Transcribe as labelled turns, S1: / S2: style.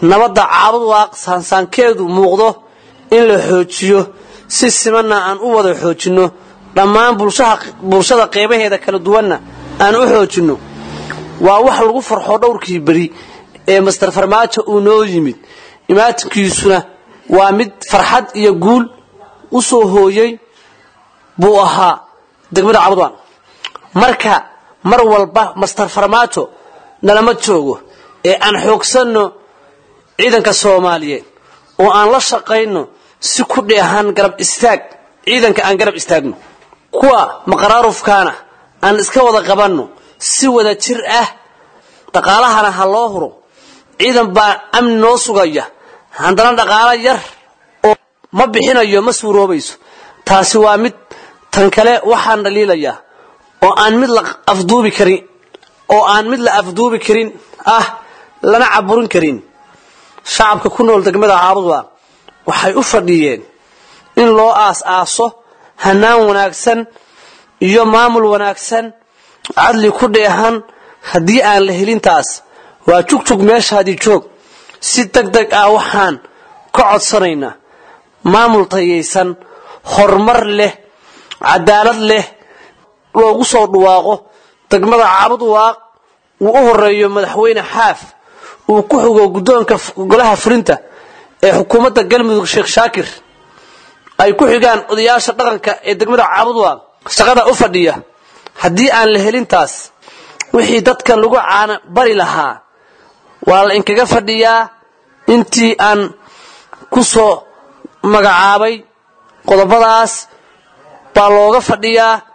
S1: nabadda caabud waaq saansaankeedu muuqdo in la xoojiyo si simanna aan u wada xoojinno dhammaan bulshada qeybaheeda kala duwanna aan u xoojinno waa wax lagu farxo dhowrkii beri ee master farmaajo uu noo yimid imaatinkiisuna waa mid farxad iyo guul u soo hooyey buu ahaa degmada cabudwaan marka mar walba master farmaajo nalama joogo ee aan xoogsanno ciidanka soomaaliyeed oo aan la shaqayno si ku dheehan garab istaag ciidanka aan garab istaagno kuwa maqaraarufkaana aan iska wada qabanno si wada jir ah dhaqaalahana ha loo huro ciidan baa amni noo sugaya haddana dhaqaalo yar oo ma bixinayo ma suuroobayso taasi waa mid tan kale waxaan dhaliilayaa oo aan mid la afduubi karin oo aan mid la afduubi karin ah lana caburin karin shacabka ku nool degmada caabudwa waxay u fadhiyeen in loo aas-aaso hanaan wanaagsan iyo maamul wanaagsan cadli ku dheehan haddii aan la helintaas waa jugjug meeshaadii joog si deg deg ah waxaan ka codsanaynaa maamul tayaysan horumar leh cadaalad leh loogu soo dhawaaqo degmada caabud waaq uu u horeeyo madaxweyne xaaf uu ku xugo guddoonka golaha fulinta ee xukuumadda galmudug sheekh shaakir ay ku xigaan odayaasha dhaqanka ee degmada caabud waaq shaqada u fadhiya haddii aan la helintaas wixii dadkan lagu caana bari lahaa waa la inkaga fadhiyaa intii aan ku soo magacaabay qodobadaas baa looga fadhiyaa